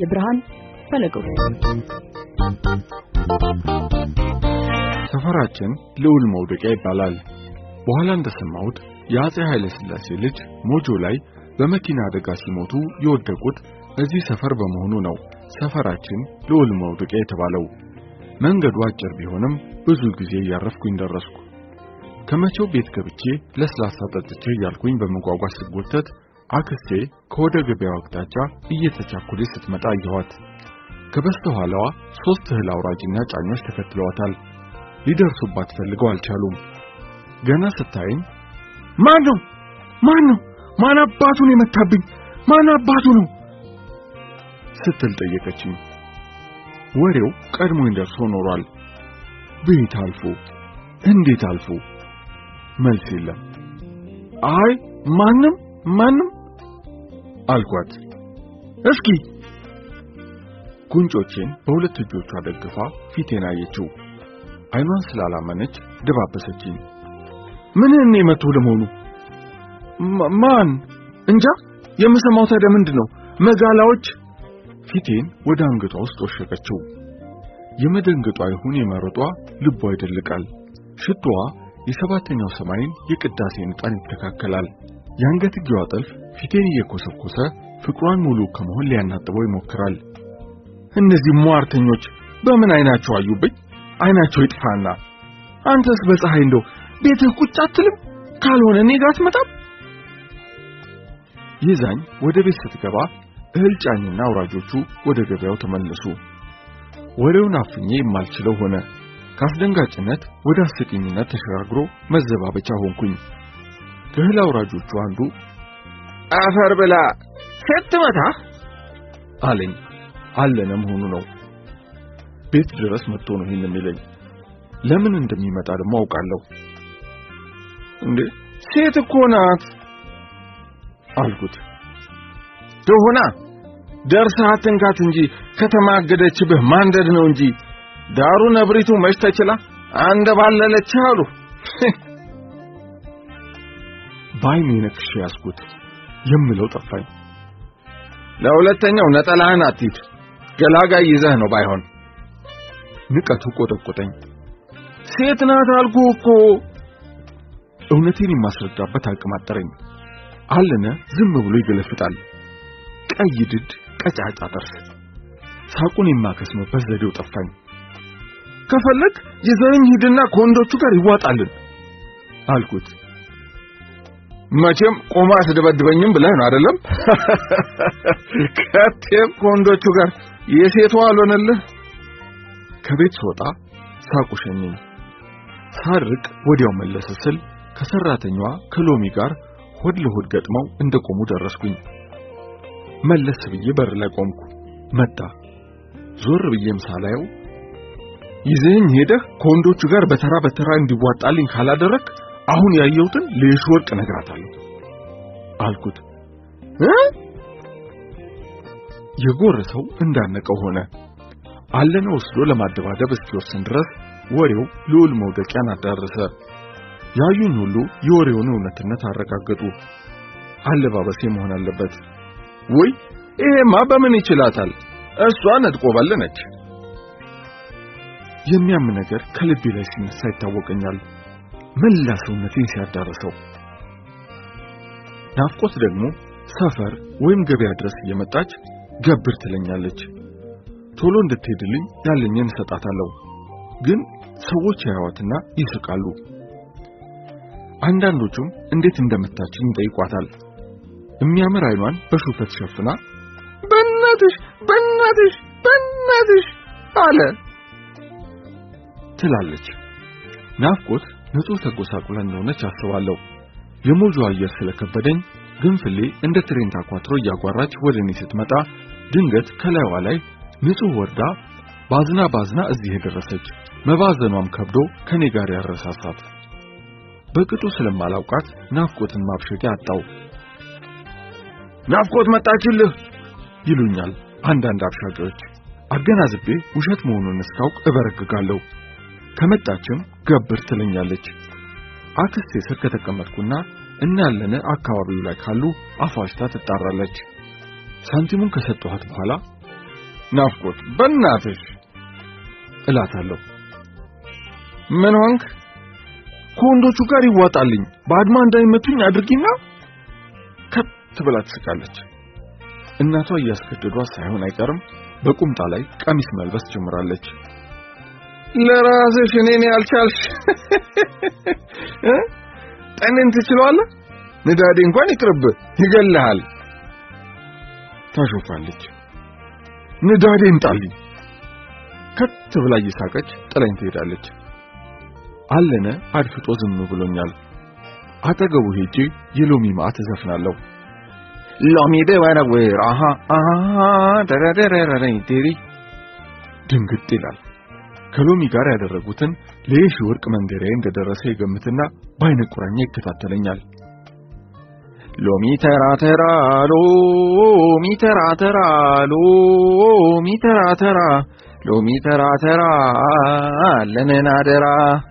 ብርሃን ፈለገው ሰፈራችን ልዑል መውደቂያ ይባላል። በኋላ እንደሰማሁት የአጼ ኃይለ ሥላሴ ልጅ ሞጆ ላይ በመኪና አደጋ ሲሞቱ የወደቁት እዚህ ሰፈር በመሆኑ ነው ሰፈራችን ልዑል መውደቂያ የተባለው። መንገዱ አጭር ቢሆንም ብዙ ጊዜ እያረፍኩኝ ደረስኩ። ከመቼው ቤት ገብቼ ለስላሳ ጠጥቼ እያልኩኝ በመጓጓዝ ስጎተት አክስቴ ከወደ ገበያው አቅጣጫ እየተቻኮለች ስትመጣ አየኋት። ከበስተኋላዋ ሦስት እህል አውራጅና ጫኞች ተከትለዋታል። ሊደርሱባት ፈልገው አልቻሉም። ገና ስታየኝ ማን ነው ማን ነው ማን አባቱን የመታብኝ ማን አባቱ ነው ስትል ጠየቀችኝ። ወሬው ቀድሞኝ ደርሶ ኖሯል። ቤት አልፎ እንዴት አልፎ መልስ የለም። አይ ማንም ማንም አልኳት። እስኪ ጉንጮቼን በሁለት እጆቿ ደግፋ ፊቴን አየችው። አይኗን ስላላመነች ደባበሰችኝ። ምን እኔ መጥቶ ለመሆኑ ማን እንጃ። የምሰማው ታዲያ ምንድን ነው? መጋላዎች ፊቴን ወደ አንገቷ ውስጥ ወሸቀችው። የመደንገጧ ይሁን የመረጧ ልቧ ይደልቃል። ሽቶዋ የሰባተኛው ሰማይን የቅዳሴ ንጣን ይተካከላል። የአንገትጌዋ ጥልፍ ፊቴን እየኮሰኮሰ ፍቅሯን ሙሉ ከመሆን ሊያናጥበው ይሞክራል። እነዚህ ሟርተኞች በምን አይናቸው አዩብኝ? አይናቸው ይጥፋና። አንተስ በፀሐይ እንደው ቤትህ ቁጭ አትልም? ካልሆነ እኔ ጋር አትመጣም? ይዛኝ ወደ ቤት ስትገባ እህል ጫኝና አውራጆቹ ወደ ገበያው ተመለሱ። ወሬውን አፍኜ የማልችለው ሆነ። ከአስደንጋጭነት ወደ አስቂኝነት ተሸጋግሮ መዘባበቻ ሆንኩኝ። ከእህል አውራጆቹ አንዱ አፈር ብላ ስትመታ አለኝ። አለነ መሆኑ ነው። ቤት ድረስ መጥቶ ነው ይህን የሚለኝ። ለምን እንደሚመጣ ደግሞ አውቃለሁ። እንዴ ሴት እኮ ናት አልኩት። ትሁና ደርሰህ አትንካት እንጂ ከተማገደችብህ ማንደድ ነው እንጂ ዳሩ ነብሪቱ መች ተችላ አንደባለለች አሉ። በዓይኔ ነክሼ ያዝኩት። የምለው ጠፋኝ። ለሁለተኛው ነጠላህን አትሂድ፣ ገላጋይ ይዘህ ነው ባይሆን። ንቀቱ ቆጠቆጠኝ። ሴት ናት አልኩህ እኮ። እውነቴን የማስረዳበት አቅም አጠረኝ። አለነ ዝም ብሎ ይገለፍጣል። ቀይ ድድ፣ ቀጫጫ ጥርስ። ሳቁን የማከስምበት ዘዴው ጠፋኝ። ከፈለግ ይዘኸኝ ሂድና ከወንዶቹ ጋር ይዋጣልን አልኩት። መቼም ቆማ አስደበድበኝም ብለህ ነው አይደለም? ከቴም ከወንዶቹ ጋር የሴቷ አልሆነልህ። ከቤት ስወጣ ሳቁ ሸኘኝ። ሳርቅ ወዲያው መለስ ስል ከሰራተኛዋ ከሎሚ ጋር ሆድ ለሆድ ገጥመው እንደቆሙ ደረስኩኝ። መለስ ብዬ በር ላይ ቆምኩ። መጣ። ዞር ብዬም ሳላየው ይዘኝ ሄደህ ከወንዶቹ ጋር በተራ በተራ እንዲዋጣልኝ ካላደረክ አሁን ያየሁትን ለየሽ ወርቅ እነግራታለሁ አልኩት። እ የጎረሰው እንዳነቀው ሆነ። አለነ ወስዶ ለማደባደብ እስኪወስን ድረስ ወሬው ልዑል መውደቂያን አዳረሰ። ያዩኝ ሁሉ የወሬውን እውነትነት አረጋገጡ። አለባበሴ መሆን አለበት። ወይ ይሄማ በምን ይችላታል? እሷ ነጥቆ ባለነች። የሚያም ነገር ከልቤ ላይ ሲነሳ ይታወቀኛል። መላ ሰውነቴን ሲያዳርሰው፣ ናፍቆት ደግሞ ሰፈር ወይም ገበያ ድረስ እየመጣች ገብር ትለኛለች። ቶሎ እንድትሄድልኝ ያለኝን እሰጣታለሁ። ግን ሰዎች ያዩዋትና ይስቃሉ። አንዳንዶቹም እንዴት እንደመታችኝ ይጠይቋታል። የሚያምር አይኗን በሹፈት ሸፍና በእናትሽ በእናትሽ በእናትሽ አለ ትላለች። ናፍቆት ንጹሕ ተጎሳቁላ እንደሆነች አስባለሁ። የሞጆ አየር ስለከበደኝ ግንፍሌ እንደ ትሬን ታኳትሮ እያጓራች ወደ እኔ ስትመጣ ድንገት ከላይዋ ላይ ንጹሕ ወርዳ ባዝና ባዝና እዚህ የደረሰች መባዘኗም ከብዶ ከኔ ጋር ያረሳሳት። በቅጡ ስለማላውቃት ናፍቆትን ማብሸቂያ አጣው። ናፍቆት መጣችልህ ይሉኛል አንዳንድ አብሻቂዎች። አገናዝቤ ውሸት መሆኑን እስካውቅ እበረግጋለሁ። ከመጣችም ገብር ትለኛለች። አክስቴ ስር ከተቀመጥኩና እናያለነ አካባቢው ላይ ካሉ አፏሽታ ትጣራለች። ሳንቲሙን ከሰጠኋት በኋላ ናፍቆት በእናትሽ እላታለሁ። ምን ሆንክ? ከወንዶቹ ጋር ይዋጣልኝ በአድማ እንዳይመቱኝ አድርጊና ከት ብላ ትስቃለች። እናቷ እያስገደዷት ሳይሆን አይቀርም በቁምጣ ላይ ቀሚስ መልበስ ጀምራለች። ለራስሽ እኔን ያልቻልሽ ጠንን ትችለዋለህ? ንዳዴ እንኳን ይቅርብ ይገልሃል። ታሾፋለች። ንዳዴን ጣልኝ። ከት ብላ እየሳቀች ጥላኝ ትሄዳለች። አለነ አድፍጦ ዝም ብሎኛል። አጠገቡ ሄጄ የሎሚ ማዕት እዘፍናለሁ። ሎሚ ደወረወር አሃ አሃ ደረደረረኝ ቴሪ ድንግጥ ይላል። ከሎሚ ጋር ያደረጉትን ለየሺ ወርቅ መንደሪያ እንደደረሰ ይገምትና በአይነ ቁራኛ ይከታተለኛል። ሎሚ ተራ ተራ ሎሚ ተራ ተራ ሎሚ ተራ ተራ ሎሚ ተራ ተራ ለነን አደራ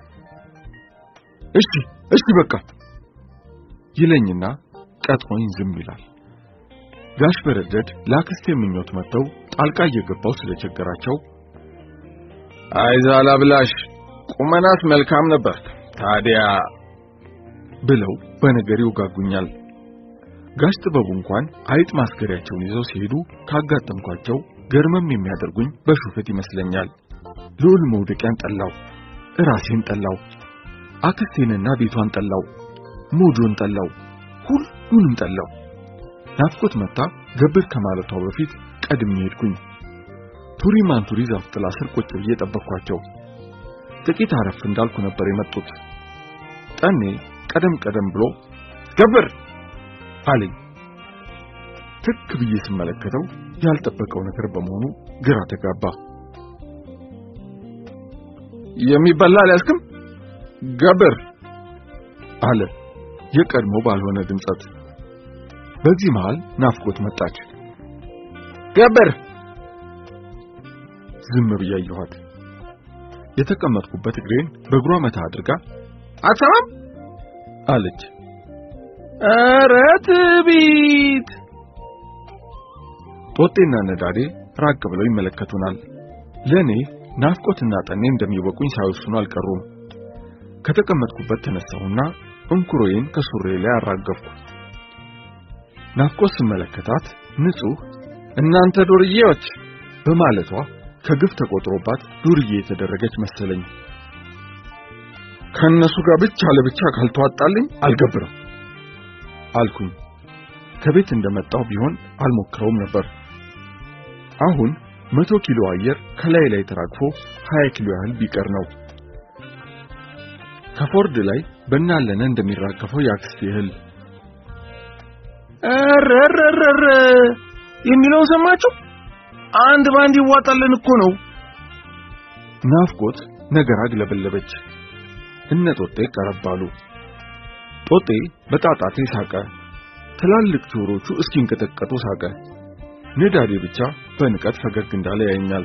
እሺ እሺ በቃ ይለኝና ቀጥሮኝ ዝም ይላል። ጋሽ በረደድ ለአክስቴ ምኞት መጥተው ጣልቃ እየገባው ስለቸገራቸው አይዛላ ብላሽ ቁመናት መልካም ነበር ታዲያ ብለው በነገር ይውጋጉኛል። ጋሽ ጥበቡ እንኳን አይጥ ማስገሪያቸውን ይዘው ሲሄዱ ካጋጠምኳቸው ገርመም የሚያደርጉኝ በሹፈት ይመስለኛል። ልዑል መውደቂያን ጠላው፣ እራሴን ጠላው፣ አክስቴንና ቤቷን ጠላው፣ ሞጆን ጠላው፣ ሁሉንም ጠላው። ናፍቆት መጣ ገብር ከማለቷ በፊት ቀድሜ ሄድኩኝ። ቱሪ ማንቱሪ ዛፍ ጥላ ስር ቁጭ ብዬ ጠበቅኳቸው። ጥቂት አረፍ እንዳልኩ ነበር የመጡት። ጠኔ ቀደም ቀደም ብሎ ገብር አለኝ። ትክ ብዬ ስመለከተው ያልጠበቀው ነገር በመሆኑ ግራ ተጋባ። የሚበላ አልያዝክም ገብር አለ የቀድሞ ባልሆነ ድምጸት። በዚህ መሃል ናፍቆት መጣች። ገብር ዝም ብዬ አየኋት። የተቀመጥኩበት እግሬን በእግሯ መታ አድርጋ አትሰማም አለች። ኧረ ትቢት! ጦጤና ነዳዴ ራቅ ብለው ይመለከቱናል። ለእኔ ናፍቆትና ጠኔ እንደሚወቁኝ ሳይወስኑ አልቀሩም። ከተቀመጥኩበት ተነሳሁና እንኩሮዬን ከሱሬ ላይ አራገፍኩ። ናፍቆት ስመለከታት ንጹሕ እናንተ ዱርዬዎች በማለቷ ከግፍ ተቆጥሮባት ዱርዬ የተደረገች መሰለኝ። ከነሱ ጋር ብቻ ለብቻ ካልተዋጣልኝ አልገብርም አልኩኝ። ከቤት እንደመጣሁ ቢሆን አልሞክረውም ነበር። አሁን መቶ ኪሎ አየር ከላይ ላይ ተራግፎ 20 ኪሎ ያህል ቢቀር ነው። ከፎርድ ላይ በእናለነ እንደሚራገፈው የአክስቴ እህል እረረረረ የሚለውን ሰማችሁ? አንድ ባንድ ይዋጣልን እኮ ነው። ናፍቆት ነገር አግለበለበች። እነ ጦጤ ቀረባሉ። ጦጤ በጣጣቴ ሳቀ። ትላልቅ ጆሮቹ እስኪንቀጠቀጡ ሳቀ። ንዳዴ ብቻ በንቀት ፈገግ እንዳለ ያየኛል።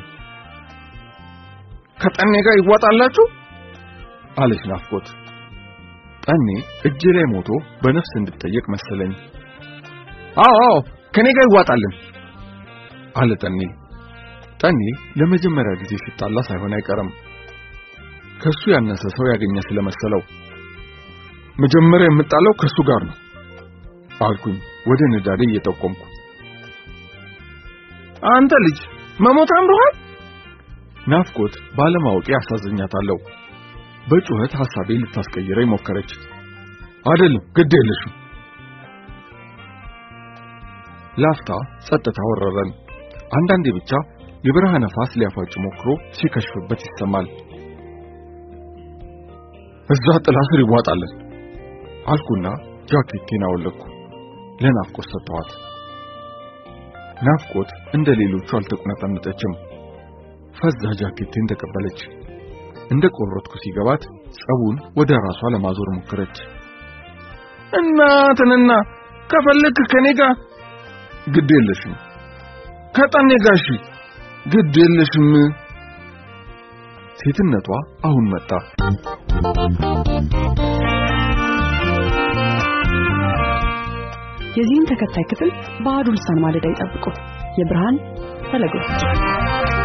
ከጠኔ ጋር ይዋጣላችሁ አለች ናፍቆት። ጠኔ እጄ ላይ ሞቶ በነፍስ እንድጠየቅ መሰለኝ። አዎ አዎ ከኔ ጋር ይዋጣልን አለ ጠኔ። ጠኔ ለመጀመሪያ ጊዜ ሲጣላ ሳይሆን አይቀርም። ከሱ ያነሰ ሰው ያገኘ ስለመሰለው መጀመሪያ የምጣለው ከሱ ጋር ነው አልኩኝ ወደ ንዳዴ እየጠቆምኩ። አንተ ልጅ መሞት አምሮሃል? ናፍቆት ባለማወቄ አሳዝኛታለሁ። በጩኸት ሐሳቤ ልታስቀይረኝ ሞከረች። አይደለም ግድ የለሽም። ላፍታ ጸጥታ ወረረን። አንዳንዴ ብቻ የበረሃ ነፋስ ሊያፋጭ ሞክሮ ሲከሽፍበት ይሰማል። እዛ ጥላ ስር ይዋጣለን አልኩና ጃኬቴን አወለቅኩ። ለናፍቆት ሰጠኋት። ናፍቆት እንደ ሌሎቹ አልተቁነጠነጠችም። ፈዛ ጃኬቴን ተቀበለች። እንደ ቆረጥኩ ሲገባት ጸቡን ወደ ራሷ ለማዞር ሞከረች። እናትንና ከፈለክ ከኔ ጋር ግድ የለሽም፣ ከጠኔ ጋር እሺ፣ ግድ የለሽም። ሴትነቷ አሁን መጣ። የዚህን ተከታይ ክፍል በአሐዱ ልሳን ማለዳ ይጠብቁ። የብርሃን ፈለጎች